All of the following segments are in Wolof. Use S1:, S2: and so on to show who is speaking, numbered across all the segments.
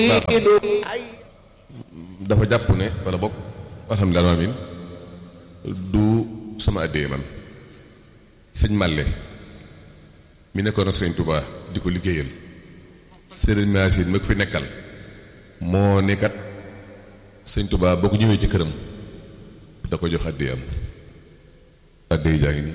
S1: dafa jàpp ne wala boog alhamdulilah amin du sama addee man sëñ Màlle mi nekkoon na sëñ Touba di ko liggéeyal sëriñ Maasin ma ko fi nekkal moo nekkat sëñ Touba boo ko ñëwee ci këram da ko jox addee am addee jaa ngi nii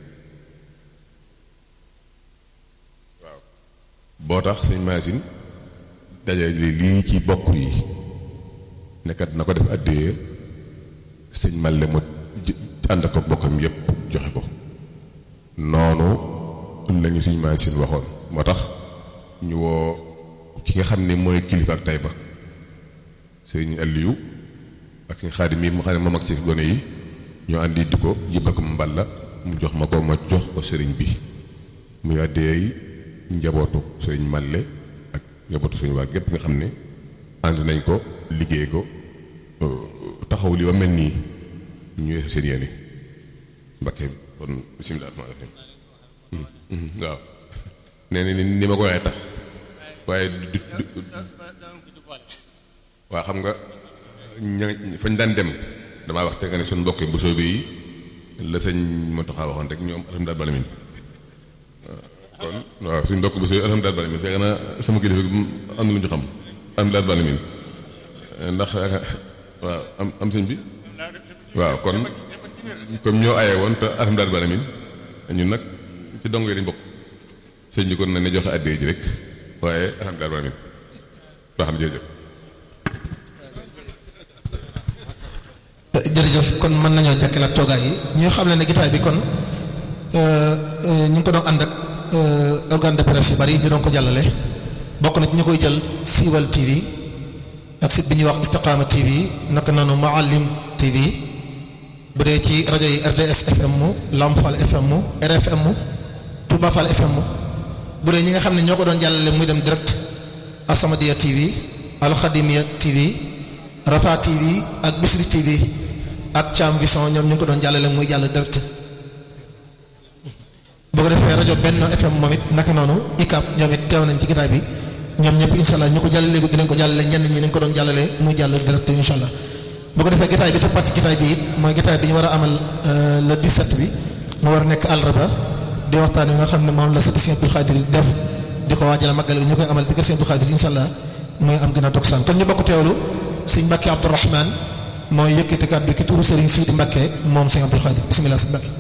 S1: waaw boo tax sëñ Maasin dajale lii ci bokk yi nekkat na ko def addee sëñ Màlle mu ànd ko bokkam yépp joxe ko noonu lañu suñ Maasin waxoon moo tax ñu woo ki nga xam ne mooy kilifa ak Tayba sëñ Aliou ak sëñ Xaadim yi mu xam ne moom ak ci gone yi ñoo àndi di ko jëbbal ko mu mballa mu jox ma ko ma jox ko sëriñ bi muy àddeey njabootu sëriñ Màlle ak njabootu suñu waa gépp nga xam ne ànd nañ ko liggéey ko taxaw li ba mel nii ñu yeesa seen yéene Mbakke kon bismillah rahmaan rahim waaw nee na ni ma ko waxee tax waaye du waa xam nga ña fañ daan dem damaa wax te nga ne suñu mbokk bu soobee yi la sëñ Mountakha waxoon rek ñoom alhamdulilah balamin kon waaw suñu mbokk bu soobee alhamdulilah balamin fekk na sama kilifa am na lu ñu xam alhamdulilah balamin ndax waaw am am sëñ bi waaw kon comme ñoo aye woon te alhamdulilah balamin ñun nag ci dong yi lañ bokk sëñ bi kon na ne joxe addee ji rek waaye alhamdulilah balamin baax na jërëjëf
S2: jërëjëf kon mën nañoo jàkkalaat toogaay yi ñoo xam ne ne gitaay bi kon ñu ngi ko doon ànd ak organe de presse yu bari ñu doon ko jàllale bokk na ci ñu koy jël siiwal TV ak site bi ñuy wax Istiqaama TV naka noonu Maalim TV bu dee ci rajo yi RTS FM mu Lamfal FM mu RFM mu Touba Fall FM mu bu dee ñi nga xam ne ñoo ko doon jàllale muy dem direct Asamadia TV Alxadimia TV Rafa TV ak Bisri TV ak Cham Vision ñoom ñu ngi ko doon jàllale muy jàll direct boo ko defee rajo Benno FM moom it naka noonu ICAP ñoom it teew nañ ci gitaay bi ñoom ñëpp incha allah ñu ko jàllale ko dinañ ko jàllale ñenn ñi nañ ko doon jàllale muy jàll direct incha allah boo ko defee gitaay bi toppat ci gitaay bi it mooy gitaay bi ñu war a amal le 17 bi mu war a nekk àllarba di waxtaan wi nga xam ne moom la sëti Sëñ Abdul Xaadir def di ko waajal màggal ñu koy amal ci kër Sëñ Abdul Xaadir incha allah mooy am gën a toog saan kon ñu bokk teewlu sëñ Mbàkke Abdourahman mooy yëkkati kàddu ki turu Sëriñ Sidi Mbàkke moom Sëñ Abdul Xaadir bismillah sëñ Mbàkke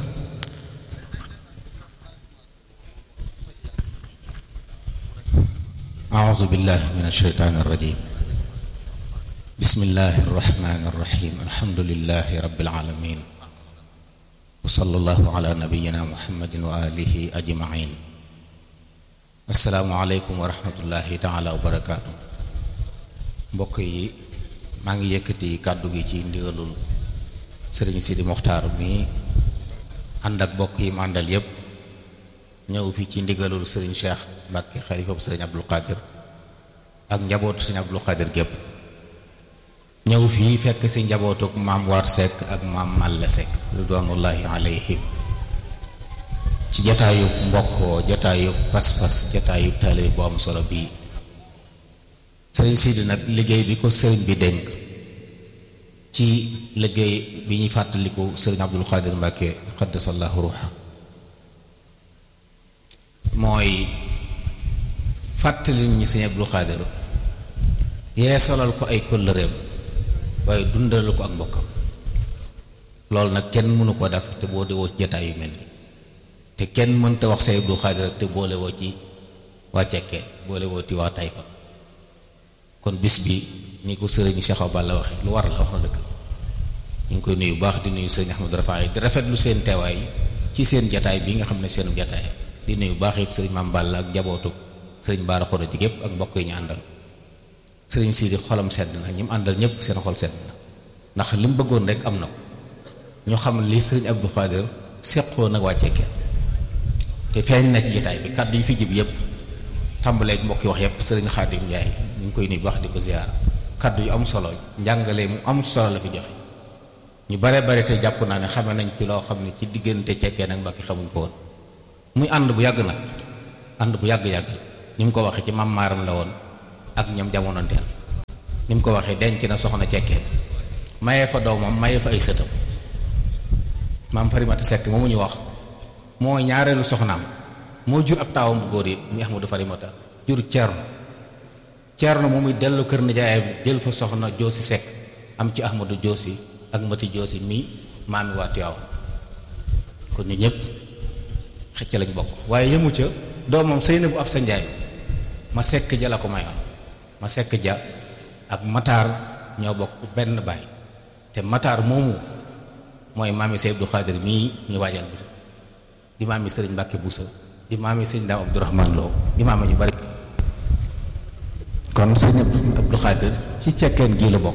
S3: أعوذ بالله من الشيطان الرجيم بسم الله الرحمن الرحيم الحمد لله رب العالمين وصلى الله على نبينا محمد وآله أجمعين السلام عليكم ورحمة الله تعالى وبركاته mbokk yi maa ngi yëkkati kàddu gi ci ndigalul sëriñ Sidi Moxtaar mi ànd ak bokk yi mu àndal yépp ñëw fi ci ndigalul sëriñ Cheikh Mbàkke xalifa bu sëriñ Abdul Qadir ak njabootu sëriñ Abdul Qadir gépp ñëw fii fekk si njabootuk maam War Seck ak maam Malle Seck ridwanullahi alayhim ci jataayub mbokkoo jataayub pas-pas jataayub taalibe bu am solo bii sëriñ Sidi nag liggéey bi ko sëriñ bi dénk ci liggéey bi ñuy fàttaliku sëriñ Abdul Qadir Mbàkke xaddasallahu ruuxa mooy fàttali ñi sëñ Abdul Xaadir yeesalal ko ay kóllëreem waaye dundalal ko ak mbokkam loolu nag kenn mënu ko def te boo dewoo ci jataay yu mel ni te kenn mënta wax sëñ Abdul Xaadir te boole woo ci waa cekkee boole woo ci waa Tayba kon bis bi ni ko sëriñ Cheikh Balla waxe lu war la wax na dëgg ñu ngi koy nuyu baax di nuyu sëriñ Ahmadu Rafaay di rafetlu seen teewaay ci seen jataay bi nga xam ne seenu jataay di nuyu baax it sëriñ Maam Balla ak njabootu sëriñ Baara Xoro ji gépp ak mbokk yi ñu àndal sëriñ Sidi xolam sedd na ñi mu àndal ñëpp seen xol sedd na ndax li mu bëggoon rek am na ko ñu xam li sëriñ Abdou Khadir seqoo nag wàccee kenn te feeñ na ci jotaay bi kàddu yi fi jib yëpp tàmbaleeg mbokk yi wax yëpp sëriñ Xaadim Njaay ñu ngi koy nuyu baax di ko ziyaar kàddu yu am solo njàngale mu am solo la fi joxe ñu bare bare te jàpp naa ne xame nañ ci loo xam ne ci diggante cekkee nag mbokki xamuñ ko woon muy ànd bu yàgg nag ànd bu yàgg-yàgg ni mu ko waxee ci maam maaram la woon ak ñoom jamonoonteel ni mu ko waxee denc na soxna cekkeen mayee fa doomam mayee fa ay sëtam maam farimata sekk moomu ñu wax mooy ñaareelu soxnaam moo jur ab taawam bu góor yi muy ahmadu farimata jur ceerno ceerno moom muy dellu kër nijaayam jël fa soxna joosi sekk am ci ahmadu joosi ak mati joosi mii maami waa Tiwaawan kon ñu ñëpp xëcc lañ bokk waaye yëmu ca doomam sëy na bu ab sa njaay ma sekk ja la ko mayoon ma sekk ja ak mataar ñoo bokk benn baay te mataar moomu mooy maami Sëñ Abdou Khadir mii ñu waajal bisa di maami sëriñ Mbàkke Buso di maami sëriñ Daam Abdourahman Lo di maami ñu bari kon sëriñ Abdou Khadir ci cekkeen gii la bokk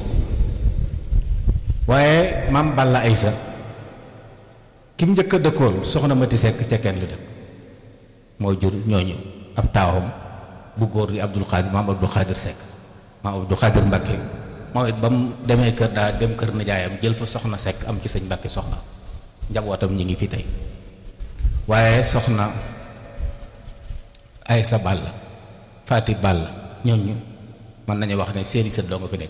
S3: waaye maam Balla Aysa ki mu njëkk a dëkkool soxna Mati Sekk cekkeen la dëkk moo jur ñooñu ab taawam bu góor di Abdul Khadir maam Abdul Khadir Sekk maam Abdul Khadir Mbàkke moom it ba mu demee kër daa dem kër nijaayam jël fa soxna Sekk am ci sëñ Mbàkke soxna njabootam ñi ngi fi tey waaye soxna Aysa Balla Faati Balla ñooñu mën nañu wax ne seeni sët doo nga fi nekk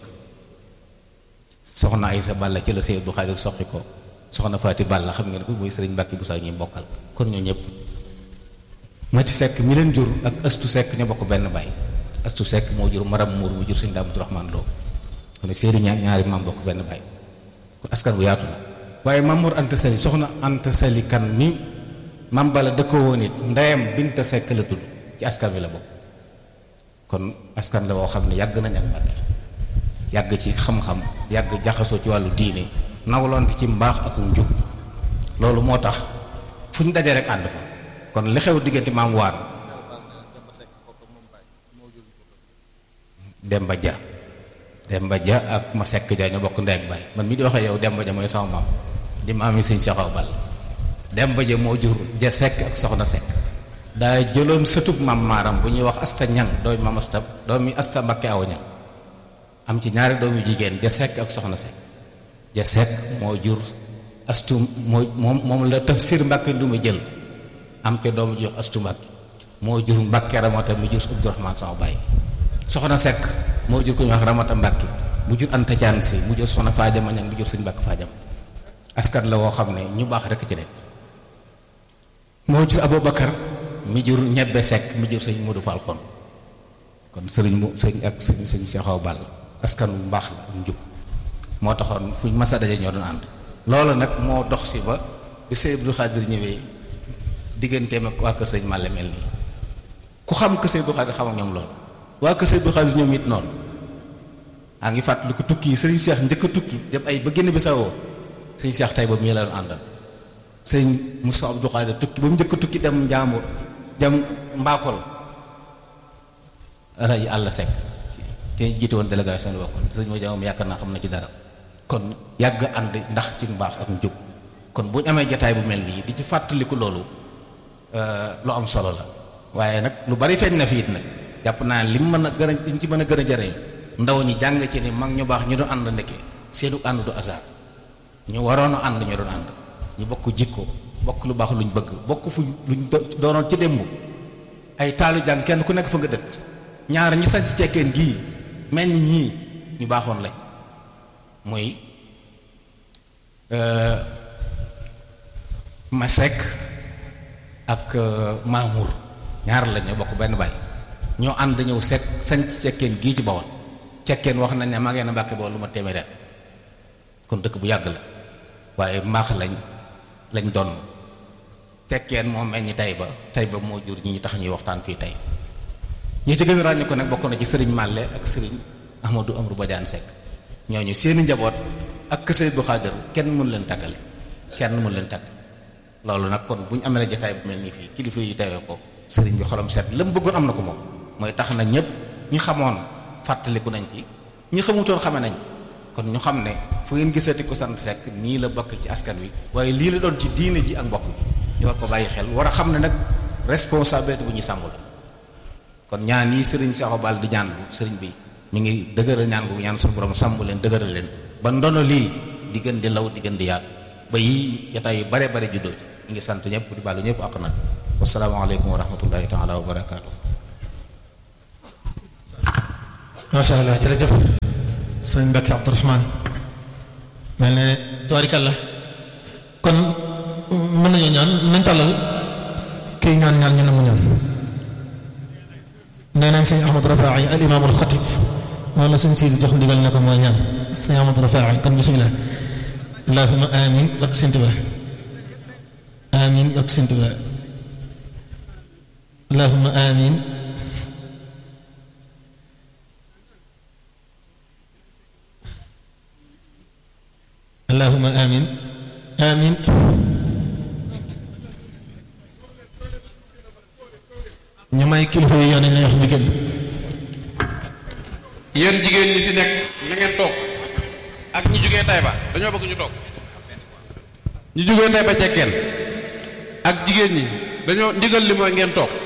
S3: soxna Aysa Balla ci la Sëñ Abdou Khadir soqi ko soxna Faati Balla xam ngeen ko muy sëriñ Mbàkke bu saa ñuy bokkal kon ñoo ñëpp Mati Sekk mi leen jur ak Astu Sekk ñoo bokk benn baay Astu Sekk moo jur Maram Muur mu jur sëñ Daam Abdourahman Lo kon seeni ñaar ñaari maam bokk benn baay kon askan bu yaatu la waaye Mamour Anta Sali soxna Anta Sali kan mi mam bala dëkkoo woon it ndeyam Binta Sekk la tudd ci askan wi la bokk kon askan la woo xam ne yàgg nañ ak Mbàkke yàgg ci xam-xam yàgg jaxasoo ci wàllu diine nawloon ci mbaax ak njub loolu moo tax fu ñu dajee rek ànd fa kon li xew diggante maam waar Demba Dia Demba Dia ak ma sekk ja ñoo bokk ndey ak baay man mii di waxee yow Demba Dia mooy sama maam di maam yi sëñ Cheikh Awa Balla Demba Dia moo jur ja sekk ak soxna sekk daa jëloon sëtub maam maaram bu ñuy wax asta ñang doomi maam asta doomi asta mbakke aw ñang am ci ñaari doomi jigéen ja sekk ak soxna sekk ja sekk moo jur astu moo moom moom la tafsir mbàkke du ma jël am ca doomu ji wax astu mbàkke moo jur mbàkke ramata mu jur abdourahman sama baay soxna sekk moo jur ko ñu wax ramata mbàkke mu jur anta jaan si mu jur soxna faajama ñang mu jur sëñ mbàkke faajam askan la woo xam ne ñu baax rekk ci nekk moo jur aboubacar mi jur ñebbe sekk mi jur sëñ Modou Fall kon kon sëriñ mu sëñ ak sëñ sëñ Cheikh Awa Balla askan wu mbaax la ak njub moo taxoon fuñ masa daje ñoo doon ànd loolu nag moo dox si ba bi sëñ Abdou Khadir ñëwee digganteem ak waa kër sëñ Malle mel nii ku xam kër sëñ Abdou Khadir xam ak ñoom loolu waa kër sëñ Abdou Khadir ñoom it noonu a ngi fàttali ko tukki yi sëriñ Cheikh njëkk a tukki dem ay ba génn bi sawoo sëñ Cheikh tay ba mii la doon àndal sëñ Moussa Abdou Khadir tukki ba mu njëkk a tukki dem Njaambur jam mbaakol rajo àll sekk te jiite woon délégation la bokkoon sëñ ma jamoom yaakaar naa xam na ci dara kon yàgg ànd ndax ci mbaax ak njub kon bu ñu amee jataay bu mel nii di ci fàttaliku loolu lu am solo la waaye nag lu bari feeñ na fi it nag jàpp naa li mu mën a gën a liñ ci mën a gën a jariñ ndaw ñi jàng ci ni mag ñu baax ñu doon ànd ndekke seenu ànd du hasard ñu waroon a ànd ñu doon ànd ñu bokk jikko bokk lu baax luñ bëgg bokk fuñ luñ doonoon ci démb ay taalu jàng kenn ku nekk fa nga dëkk ñaar ñi sañ ci cekkeen gii meññ ñii ñu baaxoon lañ muy Masek ak Mamour ñaar lañ ñoo bokk benn baay ñoo ànd ñëw sekk sañ ci cekkeen gii ci Bawol cekkeen wax nañ ne maa ngeen a Mbàkke Bawol lu ma téeméer kon dëkk bu yàgg la waaye mbaax lañ lañ doon tekkeen moo meññ tay ba tay ba moo jur ñi tax ñuy waxtaan fii tey ñi ci gën a ràññee ko nag bokk na ci sëriñ Màlle ak sëriñ Ahmadou Amrou Badiane Seck ñooñu seeni njaboot ak kër Sëriñ Abdou Khadir kenn mënu leen tàggale kenn mënu leen tàggale loolu nag kon bu ñu amee la jotaay bu mel nii fii kilifa yi tewee ko sëriñ bi xolam set la mu bëggoon am na ko moom mooy tax na ñëpp ñi xamoon fàttaliku nañ ci ñi xamutoon xame nañ kon ñu xam ne fu ngeen gisati ko sant Seck nii la bokk ci askan wi waaye lii la doon ci diine ji ak mbokk bi ñu war ko bàyyi xel war a xam ne nag responsabilité bu ñuy sàmmul kon ñaan yi sëriñ Cheikh Awa Balla di ñaan bu sëriñ bi mi ngi dëgëral ñaan bu ñaan suñu borom sàmm leen dëgëral leen ba ndono lii di gën di law di gën di yaatu ba yii jotaay yu bare bare juddoo ci ñu ngi sant ñëpp di baalu ñëpp ak nag wasalaamaaleykum wa rahmatullahi taala wa barakaatu
S2: macha allah jërëjëf sëñ Mbacke Abdourahmane mel ne tubaarikàlla kon mën nañoo ñaan nañ tàllal kii ñaan ñaan ñu nangu ñaan nee nañ sëñ Ahmad Rafaa'i al imaamul xatib moom la sëñ Sidi jox ndigal ne ko mooy ñaan sëñ Ahmad Rafaa'i kon bismillah allahumma amin bak sëñ Tuubaa amin bak sëñ Tuubaa allahumma amin allahumma amin amin ñu may kilifa yi yoon nañ wax ñu génn
S4: yéen jigéen ñi fi nekk na ngeen toog ak ñi jógee Taïba dañoo bëgg ñu toog ñi jógee Taïba cekkeen ak jigéen ñi dañoo ndigal li mooy ngeen toog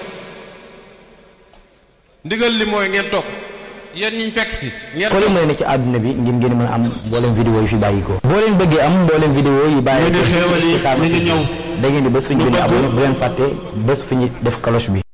S4: ndigal li mooy ngeen toog yéen ñiñ fekk si ngeen
S5: foo leen mën a ne ci àdduna bi ngir ngeen mën a am mboolem vidéo yi fi bàyyi ko boo leen bëggee am mboolem vidéo yi bàyyi
S6: ñu di xéewal yi mi ngi ñëw
S5: da ngeen di bés fu ñu
S6: ñu
S5: bind
S6: bëgg-
S5: abonné bu leen fàtte bés fu ñu def cloche bi